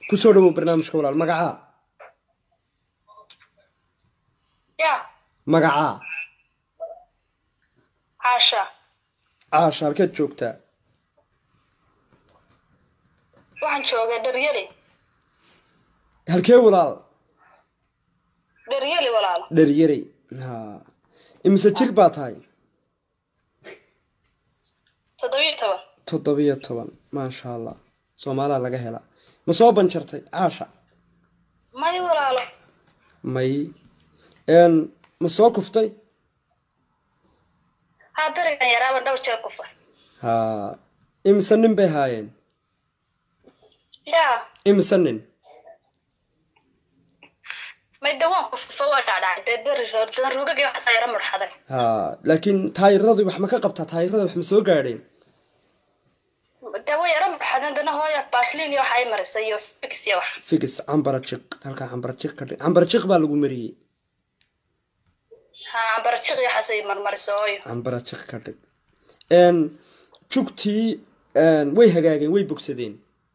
kusoo dhawow barnaamijka walaal magacaa ya magacaa caasha caasha halkeed joogtaa waxaan joogay dharyali halkee walaal dharyali walaalo dheryarey ha imise jir baa tahay toddobiyo toban toddobiyo toban maasha allah soomaalaa laga helaa ma soo banjartay caasha may walaalo may n ma soo kuftay haa berigan yaraaban dhowr jeer kufa ha imise nin bay haayeen ya imise nin may dawaan kufa waa dhacdhacay dee beri roordan rugagii waxaasa yara mudxaday ha laakiin taayiradii wax ma ka qabtaa taayirada wax ma soo gaadheen dee way yara mudxadeen dana hooya baslin iyo waxa ay marisay iyo fix iyo wax figis cambara jiq halkaa cambara jiq ka dhig cambara jiq baa lagu mariyey haa cambarajiq iyo waxaasay marmarisay hooyo cambara jiq ka dhig n jugtii way hagaageen way bogsadeen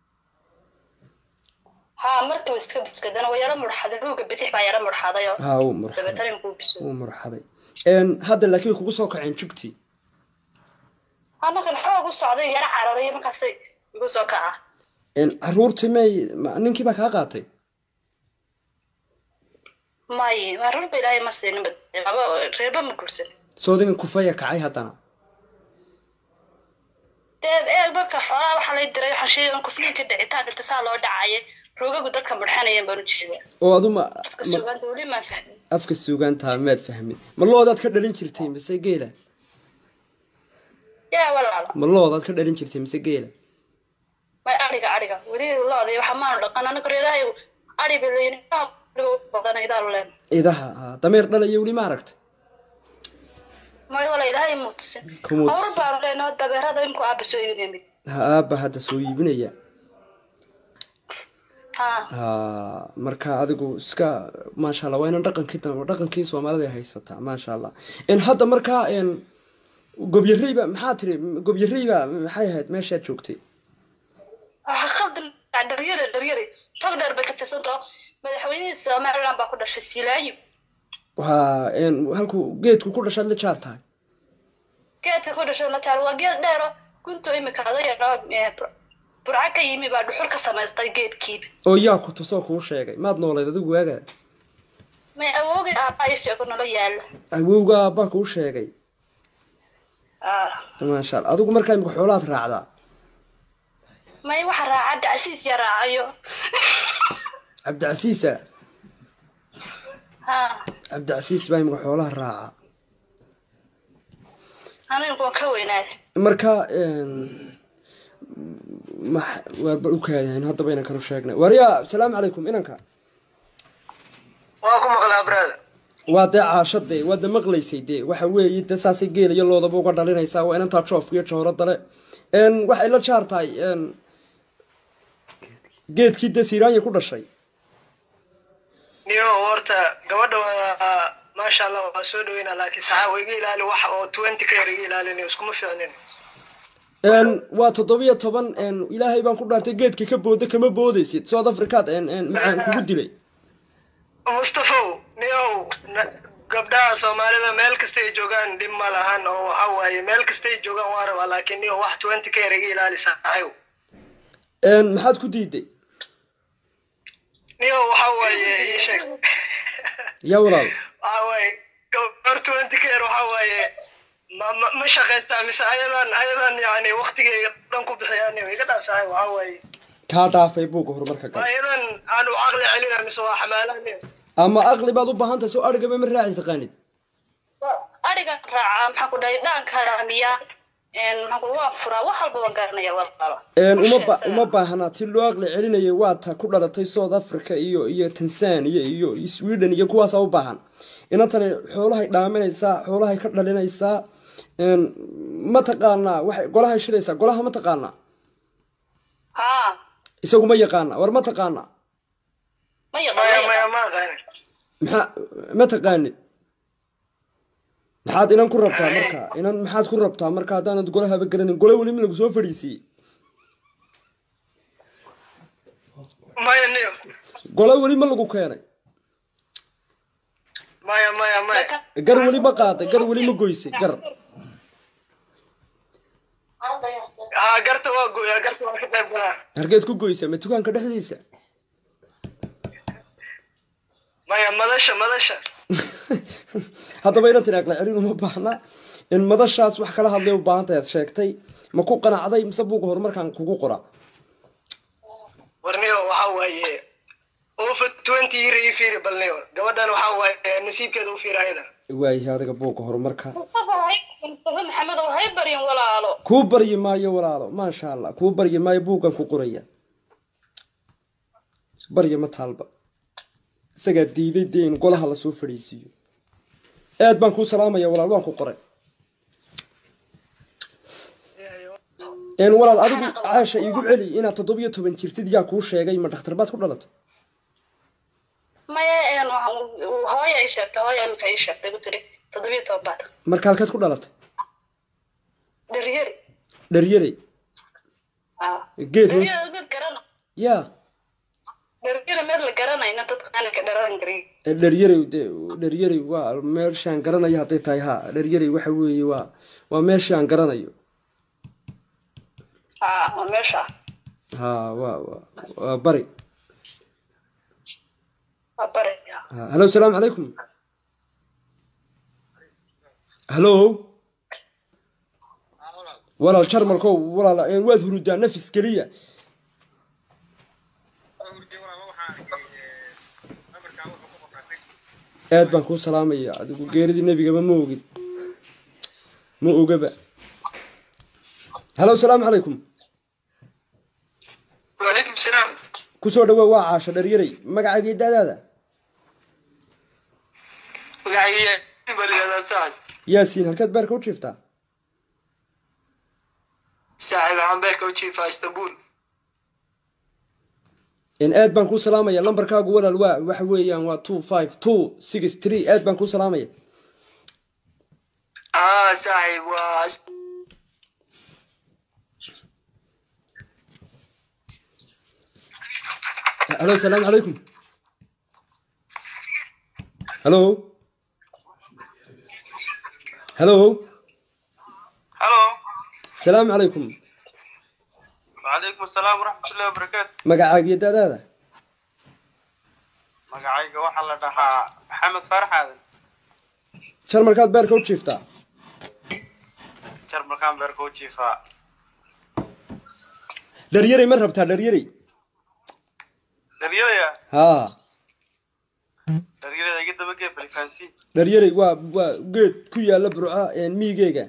haa markiiba iska buskadana way yara mudxaday ruuga bidix baa yara mudxaday oo ha wuu murxaday dabeetana inkuu biso wuu murxaday n hadda laakiin kugu soo kaceen jugtii haa markan xoog u socday yara cararay markaasay igu soo kaca n caruurtii may ma- ninkii baa kaa qaatay may maruurba ilaahay ma siinin baba reerba ma guursan soodigan kufaya kacay haddana dee eeg marka xoolaha waxaa lay diray waxaan sheegay in kufliinka dhicitaanka inta saa loo dhacaya ruugagu dadka mudxanayeen baan u jeedaa oo aduma afka suugaanta weli maan fahmin afka suugaantaa maad fahmin ma loodaad ka dhalin jirtay mise geela yaa walaalo ma loodaad ka dhalin jirtay mise geela may ariga ariga weli looday waxa maanu dhaqan anaga reerahay ari bay leeyihin badan idaanu leen idaha ha dameer dhalaya weli ma aragta may wala ilaahay muu tusin Kumuu awr tusin. baanu leenaho dabeerada imku aaba soo iibinaya mid ha aabba hadda soo iibinaya haa ha marka adigu iska maasha allah waa inan dhaqankii dam- dhaqankii soomaalida ay haysataa maasha allah n hadda markaa n gobyareyba maxaa tiri gobyareyba maxay ahayd meeshaad joogtay waxa khaldan dharyari dharyari tog dheer bay ka tirsantao madaxweynihii somaliland baa ku dhashay silaayo waa n halkuu geedku ku dhashaad la jaar tahay geedka ku dhashay la jaal waa geed dheero gunto imika adayaro burca ka yimi baa dhuxur ka samaystay geedkiiba oo yaa ku tusoo kuu sheegay maad noolayd adigu waaga may awoogay aabaa ii sheego nolo yaala awowga aabbaa kuu sheegay Ah. maasha allah adigu markaa imika xoolaad raacdaa may waxa raaca dacsiis ya raacayo cabdicasiisa ha cabdicasiis baa imika xoolaha raaca anigu waan ka weynaaday marka max waarba u kaadahayn haddaba inankan u sheegnay waryaa asalaamu calaykum inanka waa ku maqlaa brada waa dee caashade waa de maqlaysay dee waxa weeye de saasay geela iyo loodaba uga dhalinaysaa waa inantaa joofka iyo jooradale n waxay la jaar tahay n geedkii dee siiraanya ku dhashay niyo horta gabadha waa maasha allah waa soo dhaweynaa laakiin saxaa iga ilaali wax oo twenty ka yar iga ilaalinayo iskuma fiicnin n waa toddobiyo toban n ilaahay baan ku dhaartay geedka ka booda kama boodaysid south africaad n n macaan kugu dilay mustafow niyow na- gabdhaha soomaalida meel kasta ay joogaan dhib ma lahan oo waxa waaye meel kasta ay joogaan waa rabaa laakiin niyo wax twenty ka yar iga ilaali saxaayo n maxaad ku diiday niyo waxa waaye ii sheeg yaa walaal waxa waaye gabar twenty ka yar waxa waaye ma ma ma shaqaystaa mise ayadan ayadan yani waktigay dhan ku bixiyaan niyo iga dhaafsahay waxa waaye kaa dhaafay buugga horumarka ma gal ayadan aanu caqli celina mise waa xamaalaha niyo ama aqli baad u baahan tahay soo arigaba ma raaci taqaanid ariga raaca maxaan ku dhahay dhaanka raamiya maxaan ku waa furaa wax walba waan garanaya walaalo een uma ba Usheegsana. uma baahna ti loo aqli celinayay waa ta ku dhalatay south africa iyo iyo tanzania iyo sweden iyo kuwaasa u baahan inantani xoolahay dhaaminaysaa xoolahay ka dhalinaysaa een ma taqaanaa waxay golahay shidaysaa golaha ma taqaanaa haa isagu ma yaqaana war ma taqaanaa ma yaqaan maya ma maya yaqaan ma aqaanin maxaa ma taqaanid maxaad inan ku rabtaa marka inan maxaad ku rabtaa marka haddaanad golahaba garanin gole weli ma lagu soo fadhiisiiyey maya niyo gole weli ma lagu keenay maya maya maya gar weli ma qaaday gar weli ma goysay gar haa garta waa goyaa garta waa ka qayb galaa hargeed ku goysa ma dukaanka dhexdiisa maya madasha madasha haddaba inan tiri aqla celin uma baahna in madashaas wax kala hadlay u baahan tahay aad sheegtay ma ku qanacday mise buuga horumarkan kugu qora warniyo waxaa waaye over twenty year ii fiiri balniyo gabadhan waxaa waaye nasiibkeeda u fiiri ayada waayahay adiga buuga horumarka mustafa maxamedow hay baryin walaalo kuu baryi maayo walaalo maasha allah kuu baryi maayo buuggan ku qoraya barya ma taalba isagaa diiday dee in golaha lasoo fadhiisiiyo aad baan kuu salaamaya walaal waan ku qoray een walaal adigu caasha iigu celi inaad toddobiyo toban jirtid yaa kuu sheegay ma dhakhtar baad ku dhalatay maya een hooya ii sheegtay hooya imika ii sheegtay ku tiri toddobiyo toban baad marka halkeed ku dhalatay dharyari dharyarey geed hoos dharyari mid garana yaa dharyari mid la garanayna dadku aanan ka dharan karin dharyarey de dharyarey waa meeshaan garanayo hadday tahay ha dharyarey waxa weeye waa waa meeshaan garanayo ha waa meesha ha waa waa waa bari waa bari Ha, hallo salaamu calaykum hallo walaal jarmalkow walaal een waad hurudaa nafis keliya aad baan kuu salaamaya adigu geeridii nebigaba ma ogid ma ogaba hallo salaamu calaykum waalaykum salaam kusoo dhawaa waa caasho dharyarey magacaagii daadaada magacayga baliyadaa saax yaasiin halkeed beerka u jiiftaa saaxiib waxaan beerka u jiifaa istanbul in aad baan kuu salaamaya lambarkaagu walaal waa waxa weeyaan waa two five two six three aad baan kuu salaamaya aa saaxiib waa hallo salaamu calaykum hallo hallo halo salaamu calaykum wacalaykum asalaam waraxmatullahi wabarakaatu magacaagiyo daadaada magacayga waxaa la dhahaa maxamed faarax aadan jarmalkaad beerka u jiiftaa jarmalkaan beerka u jiifaa dharyarey ma rabtaa dharyarey dharyaraya haa dharyarada iga dabagee balifaansi dharyarey waa waa geed ku yaala burca een miigeyga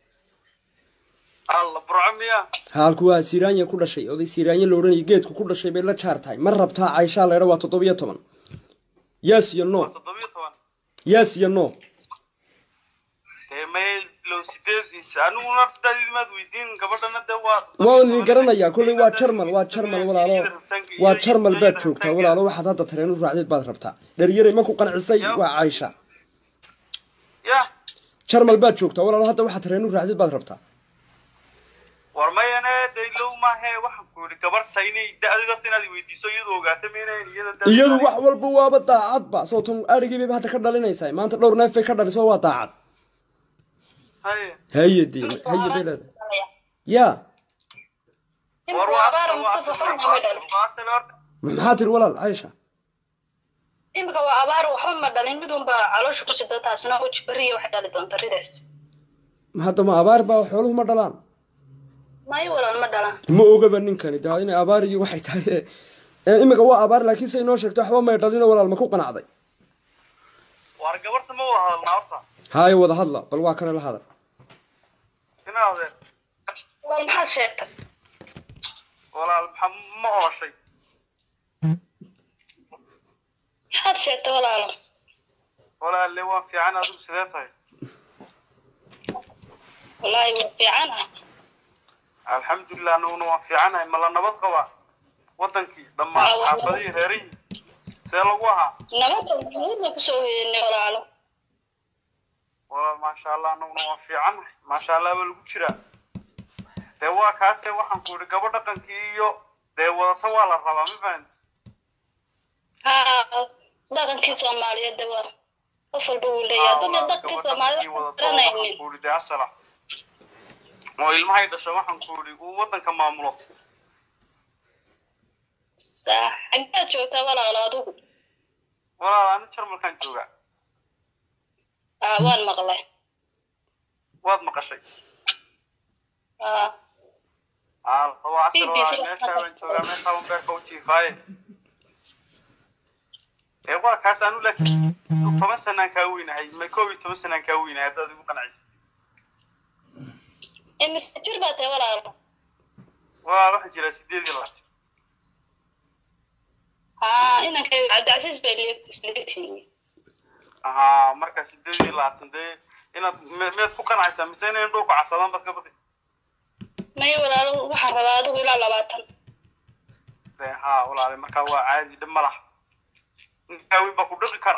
alla burco miya haalku waa siiraanya ku dhashay oday siiraanya la odhanaya geedku ku dhashay bay la jaar tahay ma rabtaa cayshaa leedha waa toddobiyo toban yaas iyo no toddobiyo toban yaas iyo no dee may low sideediis anigu naftaadii maad weydiin gabadhana dee waa waa idin garanayaa kolley waa jarmal waa jarmal walaalo waa jarmal baad joogtaa walaalo waxaad hadda tareen u raacdeed baad rabtaa dharyarey ma ku qancisay waa caysha ya jarmal baad joogtaa walaalo hadda waxaad tareen u raacdeed baad rabtaa war mayane dee low maahe waxaan ku yidhi gabarta inay da-di darta inaad weydiiso iyadu ogaata maynayn iyada da- iyadu wax walba waaba daacadba sababtan adhigii bayba hadda ka dhalinaysaa maanta dhowr neef bay ka dhaliso waa daacad haye haye dee haye bay leedahay yaa war imika waa abaar mustafa xubna ma dhalin waasel horta maxaa tiri walaal caysha imika waa abaar waxba ma dhalin mid unbaa caloosha ku sida taasina uji beriya waxay dhali doonta ridaas hadda ma abaar baa xooluhu ma dhalaan mayo walaal ma dhalaan ma ogaba ninkani daa inay abaar iyo waxay tahay ee imika waa abaar laakiin say noo sheegto waxba may dhalino walaal ma ku qanacday war gabarta ma wada hadalnaa horta haayo wada hadla bal waa kana la hadal inaa adeer walaal maxaad sheegtay walaal maxa ma ooshay maxaad sheegtay walaalo walaalle waan fiican adigu sidee tahay wallaahi waa fiicana alxamdulilah anaguna waan fiicanahay ma la nabad qabaa wadankii dhammaan Waa, waa. xaafadihii reerihii see lagu ahaa nabadda nabadda kusoo hoyanay walaalo walaal maasha allah anaguna waan fiicanahay maasha allah baa lagu jiraa dee waa kaase waxaan ku idhi gabo dhaqankii iyo dee wadata waa la rabaa ma fahanti haa dhaqankii soomaaliyeed de waa qof walba wuu leeyahay bama dhaqankii soomaaliyed waxaan garanaynin kuuri dee asala oo ilmahay dhasho waxaan kuuri uu waddanka maamulo saa xaggeed joogtaa walaalo adigu walaal ani jarmalkaan joogaa aa waan maqlay waad maqashay aa aa waa asal BBC waa meeshaa baan joogaa meeshaa baan beerka u jiifaaye ee waa kaas anu laakiin toban sanaan kaa weynahay ma koob iyo toban sanaan kaa weynahay haddaad igu qanacisa imise jir baa tahay walaalo walaal waxaa jiraa sideed iyo labaatan haa inankay cabdicasiis bay leegt isleegtihiin haa marka sideed iyo labaatan dee inaad me- meed ku qanacaysaa mise inayn dhulku casadaan baad ka badi may walaalo waxaan rabaa adigu ilaa labaatan dee haa walaale markaa waa caadi dhib ma laha ninkaaweyn baa ku dhiqi kara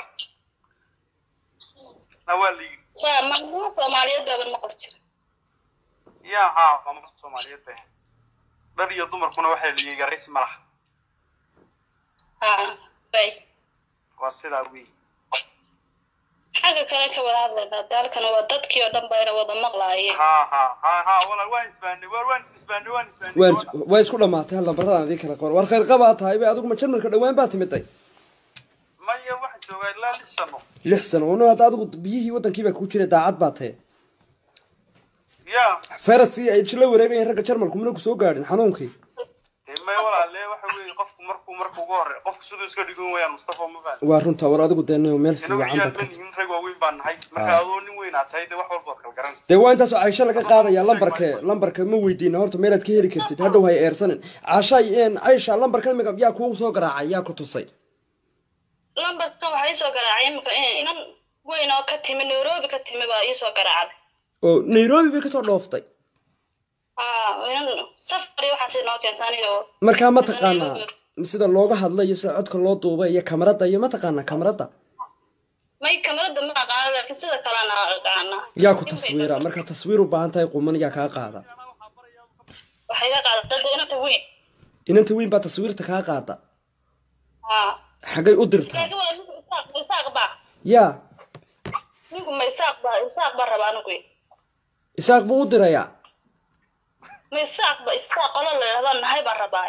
na waa la yidhi waa maalmaha soomaaliyeed baaban maqli jira yaa haa waa marka soomaaliyeed bay ahayd dhar iyo dumarkuna waxay la yidhi yaraysi ma laha haa bay waa sidaa wey xagga kale ka wada hadlaynaa daalkan waa dadkii oo dhan bayna wada maqlaayeen haa haa haa haa walaal waan isbaanay waar waan isbaanay waan isbaanay waa is- waa isku dhammaatay hal lambaradaan adii kala qor war khayr qabaa tahay bay adigu ma jarmalka dhowaan baa timiday maya waxaan joogaa ilaa lix sano lix sano ono hadda adigu biyihii wadankii baa kuu jiray daacad baa tahe yaa fayraskii ay la wareegayeen ragga jarmalku mana ku soo gaadhin xanuunkii dee may walaale waxa weeye qofku markuu marka ugu horre qofku siduu iska dhigan wayaan mustafa ma fahan waa runta war adigu dee nin meel inagu fiican ciyaal baad ma ka nihin rag waaweyn baan nahay marka Ah. adoo nin weynaa tahay dee wax walbaad kala garanaysa dee waa intaasoo caysho laga qaadaya lambarka lambarka ma weydiina horta meelaad ka heli kartid hadhow hay eersanin caashay een caysha lambarka imika yaa kugu soo garaacay yaa ku tusay lambarkan waxaa iisoo garaacay imika inan weyn oo ka timi nairobi ka timi baa iisoo garaacday oo nairobi bay kasoo dhooftay haa inan safari waxaas inoo keenta aniga oo markaa ma taqaanaa sida looga hadlayo sida codka loo duubay iyo kamarada iyo ma taqaanaa kamarada may kamarada ma aqaana laakiin sida kalena aqaana yaa ku taswiira markaa taswiir u baahan tahay quman yaa kaa qaada waxay ka qaadatay dee inanta weyn inanta weyn baa taswiirta kaa qaada haa xaggay u dirtaa laakiin waa ninku isaaq ma isaaq baa yaa ninku ma isaaq baa isaaq baa rabaa anigu isaaq buu u dirayaa ma isaaq ba isaaq qolo la yidhahdaa nahay baa rabaa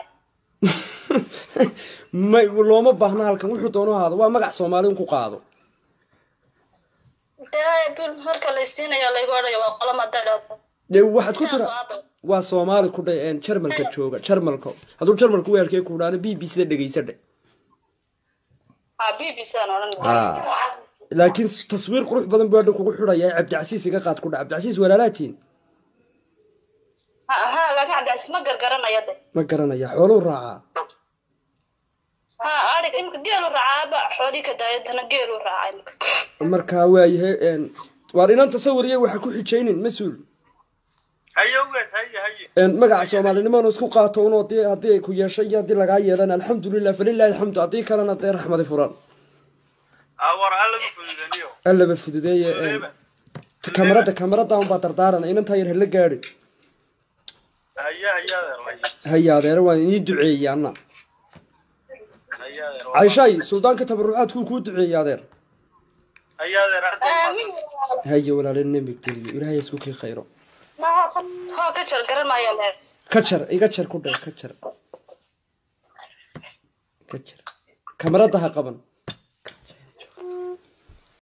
may looma baahna halkan wuxuu doono ahaado waa magac soomaali un ku qaado dee bil marka laysiinayo laygu odhaya waa qolo madadha dee waxaad ku tira waa soomaali ku dhe een jarmalka jooga jarmalka hadduu jarmalka weelkee ku dhaano b b c da dhegeysa dhe haa b b c aan odhan Ah. laakiin taswiir qurux badan buu hadha kugu xidhaya cabdicasiis iga qaad ku dha cabdicasiis walaalaatiin ha ha laakiin cabdicasiis ma gargaranaya de ma garanaya xooluu raacaa ha arig imika geelu raacaaba xoolii ka daayadana geelu raaca imika markaa waayahay een waar inan tasawiriya waxa ku xijaynin mas-uul haye ugaas haye haye een magaca soomaalinimona isku qaato un hadii haddii ay ku yeeshay iyo haddii lagaa yeelan alxamdulilah falilahi alxamdu haddii kalena dee raxmadi furan aa war alla ma fududaniyo allaba fududeeye een kamarada kamarada unbaa dardaaran inantaa yar hala gaadhi haye haye adeer haye haya adeere waan inii duceeyey anna haye adeer cayshaay suldaanka tabarucaadkuu kuu duceeyey adeer haye adeer aad aamin haya walaale nemig geliyo ilaahay isku kii khayro hoo ka jar garan maayo leer ka jar iga jar ku dhe ka jar ka jar kamarada ha qaban